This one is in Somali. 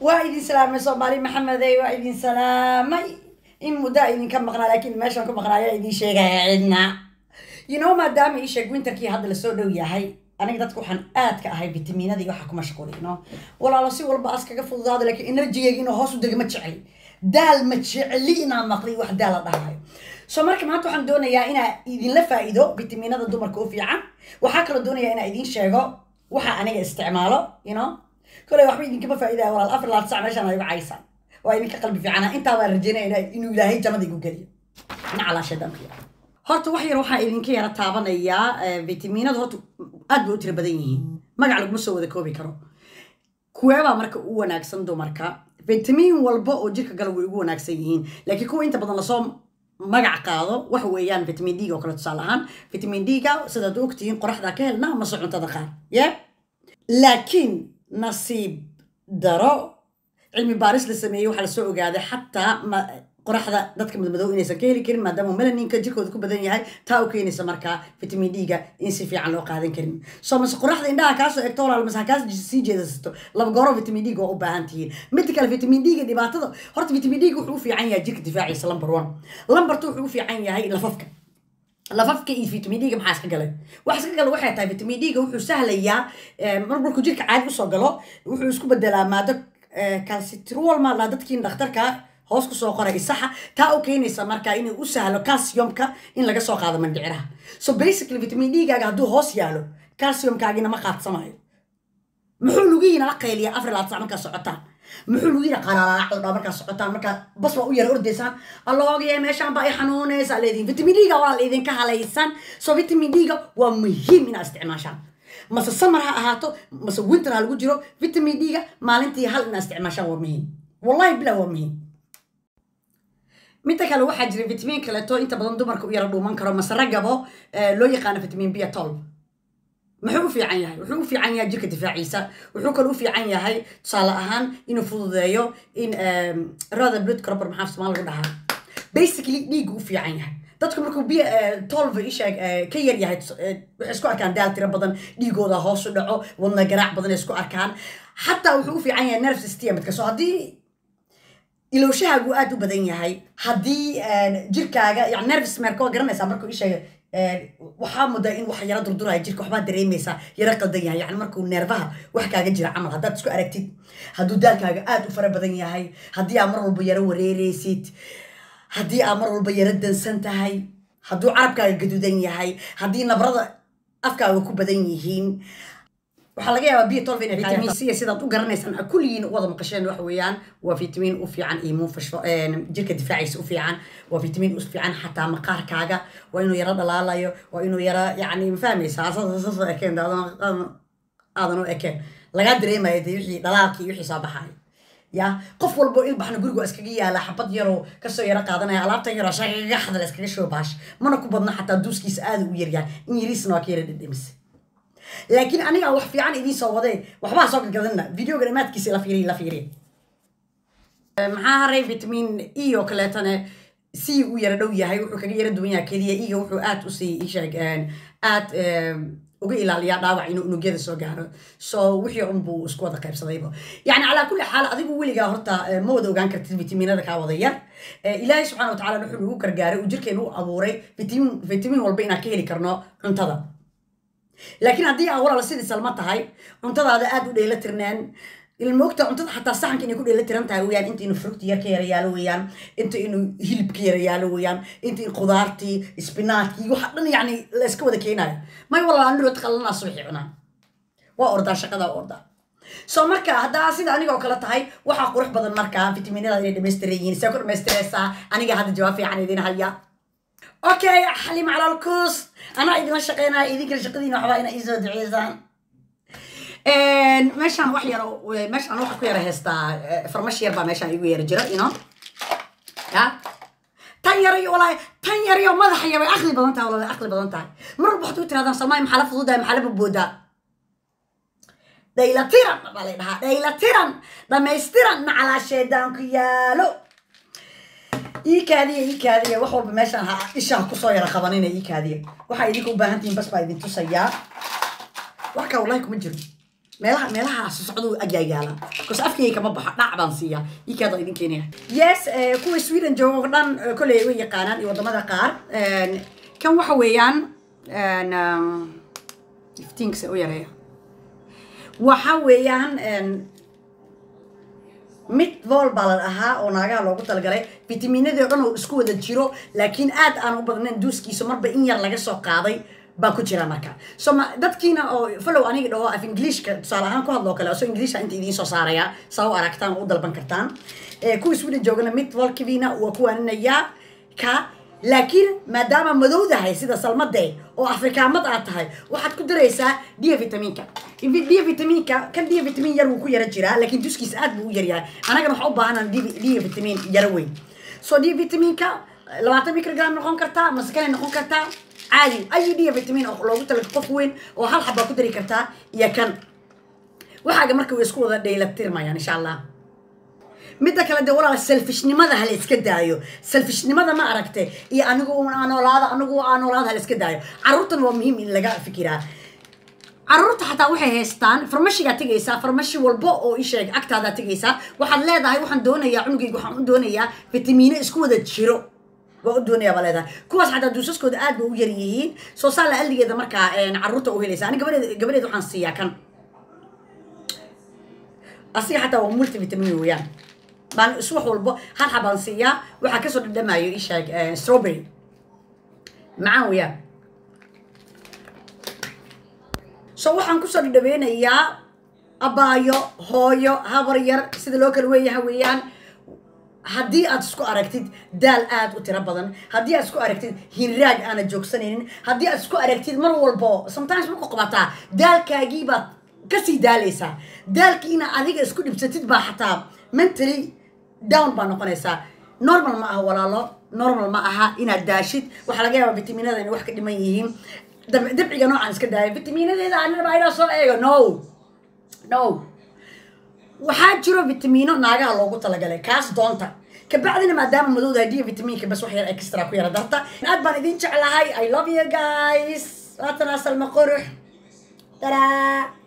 waa idin salaamay soomaali maxamedey waa idin salaamay in muddaa idinka maqnaa laakiin meeshaan ku maqnaa ayaa idin sheegaya cidna you know maadaama ii sheeg winterkii hadda lasoo dhow yahay aniga dadka waxaan aad ka ahay fitamiinadii waxa ku mashquulay no walaalo si walba as kaga fududaada laakiin enerjigayga inuu hoos u dega ma jecli daal ma jecli inaan maqli wax daal la dhahayo so marka maanta waxaan doonayaa inaa idinla faa'iido fitamiinada dumarka u fiican waxaa kaloo doonayaa inaa idin sheego waxa aniga isticmaalo you know koley waxba idinkama faa'iidaya walaal afar laad sac meeshaan ay uga caysaan waa idinka qalbi fiicana intaa baan rajeynaya inuu ilaahay jannada igu geliyo nacalaa shaydaankiya horta wax yar waxaa idinka yara taabanayaa fitamiinada horta aad bay u tira badan yihiin magac laguma soo wada koobi karo kuweebaa marka u wanaagsan dumarka fitamiin walba oo jirka gala way ugu wanaagsan yihiin laakiin kuwa inta badan lasoo magac qaado waxa weeyaan vitamin d-ga oo kale tusaale ahaan vitamin d-ga sidaad ogtihiin qoraxdaa ka helna amase cuntada qaar ye laakiin nasiib daro cilmi baaris la sameeyey waxaa lasoo ogaaday xataa qoraxda dadka madmadow inaysan ka heli karin maadaama melaninka jirkooda ku badan yahay taa u keenaysa markaa vitamin d-ga in si fiican loo qaadan karin soo mase qoraxda indhaha kaasoo egto walaal mase hakaas sii jeedasato laba gooro vitamin d-ga waa u baahan tihiin midda kale vitamin d-ga dhibaatada horta vitamin d-ga wuxuu u fiican yahay jirka difaaciisa lumber one lumbertu wuxuu u fiican yahay lafafka lafafka iyo vitamin d-ga maxaa iska galay wax iska gala waxay tahay vitamin d-ga wuxuu sahlayaa mar markuu jirka caadi usoo galo wuxuu isku bedelaa maado calcitrol maa laa dadkiin dhakhtarka hoos kusoo qoray isaxa taa u keenaysa markaa inuu u sahlo calciumka in laga soo qaado mandhiciraha so basically vitamin d-gaaga hadduu hoos yaalo calciumkaagina ma qaadsamayo muxuu lugihiina la qayliya afar laad sac markaa socotaan muxuu lugihiina qalalaacdhaa markaa socotaan markaa bas waa u yara ordaysaan alloogaye meeshaan baa i xanuunaysa leediin vitamin d-ga waa la idinka halaysan so vitamin d-ga waa muhiim inaad isticmaashaan mase samar ha ahaato mase winter ha lagu jiro vitamin d-ga maalintii hal inaad isticmaashaan waa muhiim wallahi bilah waa muhiim midda kale waxaa jira vitamin kaleeto inta badan dumarka u yara dhuuman karo mase raggabo loo yaqaano vitamin b tolb muxuu u fiican yahay wuxuu u fiican yahay jirka difaaciisa wuxuu kale u fiican yahay tusaale ahaan inuu fududeeyo in rada blood cropper maxaa somaal lagu dhahaa basically dhiigga u fiican yahay dadku markuu biyo tolva isheeg ka yar yahay waxay isku arkaan daal tiro badan dhiigooda hoos u dhaco wadna garaac badan ay isku arkaan xataa wuxuu u fiican yahay nerve systemka so haddii ilowshahaagu aad u badan yahay haddii jirkaaga yani nervis merka waa garanaysaa markuu isheega waxaa mudaa in wax yara durduraya jirka waxbaa dareemaysaa yara qaldan yahay yani markuu neerfaha wax kaaga jira camal haddaad isku aragtid hadduu daalkaaga aad u fara badan yahay haddii aad mar walba yara wareereysid haddii aad mar walba yara dansan tahay hadduu carabkaaga gaduudan yahay haddii nabrada afkaaga ku badan yihiin waxaa laga yaabaa biyo tolva inay vitamin c sidaad u garanaysaan kulligiin wada maqasheen waxa weeyaan waa vitamin u fiican immune fashfo jirka difaaciisa u fiican waa vitamin u fiican xataa maqaarkaaga waa inuu yara dhalaalayo waa inuu yara yacni ma fahmaysaa saasoo ekeen aadan u ekeen lagaa dareemayo dee wixii dhalaalkii wixii soo baxayo ya qof walbo ilbaxna guriga iskaga yaala xabad yaroo kasoo yara qaadanaya alaabtan yaroo shagaga xadal iskaga shoobash mana ku badna xataa duuskiisa aada u yaryahay in yariisna waa ka yara dhedhemise laakiin aniga wax fiican idiin soo wadee waxbaa soo gadgadana videoga dhamaadkiisa la fiiriy la fiiriy maxaa haray vitamin e oo kaleetana c u yara dhow yahay wuxuu kaga yara duwan yahay keliya iga wuxuu aad usii isheeg aad uga ilaaliyaa dhaawac inuu unugyada soo gaaro so wixii un buu isku wada qaybsadayba yani calaa kulli xaal adigu weligaa horta ma wada ogaan kartid vitaminada kaa wada yar ilaahay subxana wa tacala wuxuu nagu gargaaray uu jirkeenu u abuuray vitamin vitamin walba inaan ka heli karno cuntada laakiin haddii aa walaala sidii salma tahay cuntadaada aad u dheela tirneen ilmoogta cuntada xataa saxanka inay ku dheela tiran tahay weyaan inta inuu fructi yar ka yara yaalo weeyaan inta inuu hilib ka yara yaalo weeyaan inta in khudaartii isbinaadkii waxa dhan yacni la iska wada keenayo may walaala anirood qalanaa subaxii cunaa waa ordaa shaqada ordaa so marka haddaa sida anigoo kale tahay waxaa qurux badan markaa fitaminada inay dhamaystiran yihiin see ku dhamaystiraysaa aniga hadda jawaab fiican idin haya okay xalim cala alkuus anaa idinla shaqeynaya idinkana shaqadiina waxbaa ina iisoo duceysaan meeshaan wax yaro meeshaan waxa ku yara heystaa farmash yar baa meeshaan igu yara jira ino ya tan yarayo walaahi tan yarayo madaxaya way aqli badan tahay walaa aqli badan tahay mar walba waxaad u tirahdaan salmaay maxaa la fududahay maxaa la baboodaa dhaylatiran baa lay dhahaa dhaylatiran dhamaystiran nacalaa sheedaanku yaalo ii kaadiya ii kaadiya wax walba meeshaan ha ishaan kusoo yara qabanina ii kaadiya waxaa idinka u baahan tihiin bas baa idin tusayaa wax kaa wallahi kuma jiro meelaha meelaha socdo agyaagaala bcause afkayga kama baxo dhac baan siiya ikaada idin keenaya yes kuwa sweden jooga oo dhan kolley way yaqaanaan iyo wadamada qaar kan waxa weeyaan iftiinkasa u yareeya waxa weeyaan mid vol baa la dhahaa oo naagaha loogu talagalay fitaminadii o dhan oo isku wada jiro laakiin aad aan u badnayn duuskiisa marba in yar laga soo qaaday baa ku jira marka so ma dadkiina oo follow aniga dhaho af englishka tusaale ahaan ku hadloo kale so inglisha inta idiin soo saaraya saa u aragtaan oo u dalban kartaan kuwa sweden joogana mid volkivina waa kuwaaninayaa ka laakiin maadaama madowdahay sida salmade oo afrikaamad aad tahay waxaad ku daraysaa dia vitaminka dia vitaminka kan dia vitamin yar wuu ku yara jiraa laakiin duskiisa aad buu u yaryahay anagana waxaa u baahanaa dia vitamin yaro weyn so dia vitaminka labaatan microgram noqon kartaa masakanay noqon kartaa caadi ayi dia vitamin oo loogu talaga qof weyn oo hal xabbaa ku dari kartaa iyo kan waxaaga marka way isku wada dhaylatirmayaan insha allah midda kale dee walaal selfishnimada hala iska daayo selfishnimada ma aragte iyo anigu anoolaada anigu anoolaada hala iska daayo carruurtan waa muhiim in laga fikiraa carruurta xataa waxay haystaan farmashigaa tegaysaa farmashi walbo oo isheeg agtaadaa tegaysaa waxaad leedahay waxaan doonayaa cunugayga waxaan u doonayaa fitamiino isku wada jiro waa u doonayaa baa leedahay kuwaas xataa duusaskooda aad ba u yar yihiin soo saala aldigeeda markaa carruurta u helaysa ani gabadeed gabadeed waxaan siiyaa kan asiga xataa waa multivitamin weeyaan baan iswax walbo hal xabaan siiyaa waxaa kasoo dhadhamayo ishaag strawberry macaan weeyaan so waxaan kusoo dhadhaweynayaa abaayo hooyo habar yar sida loo kala weeyaha weeyaan haddii aad isku aragtid daal aad u tiro badan haddii aad isku aragtid hinraag aana joogsanaynin haddii aad isku aragtid mar walbo sometimes ma qoqobataa daalkaagii baad kasii daalaysaa daalkiina adiga isku dhibsatid baa xataa mentally down baa noqonaysaa normal ma aha walaalo normal ma aha inaad daashid waxaa laga yaabaa vitaminada inay wax ka dhiman yihiin dabciga noocaan iska daaya vitaminadeeda anaba inaa soo eego no no waxaa jiro vitamino naagaha loogu talagalay kaas doonta kabacdina maadaama madowda diya vitaminka bas wax yar extra ku yara darta aad baan idin jeclahay i love you guys waatana salma qurux tadaa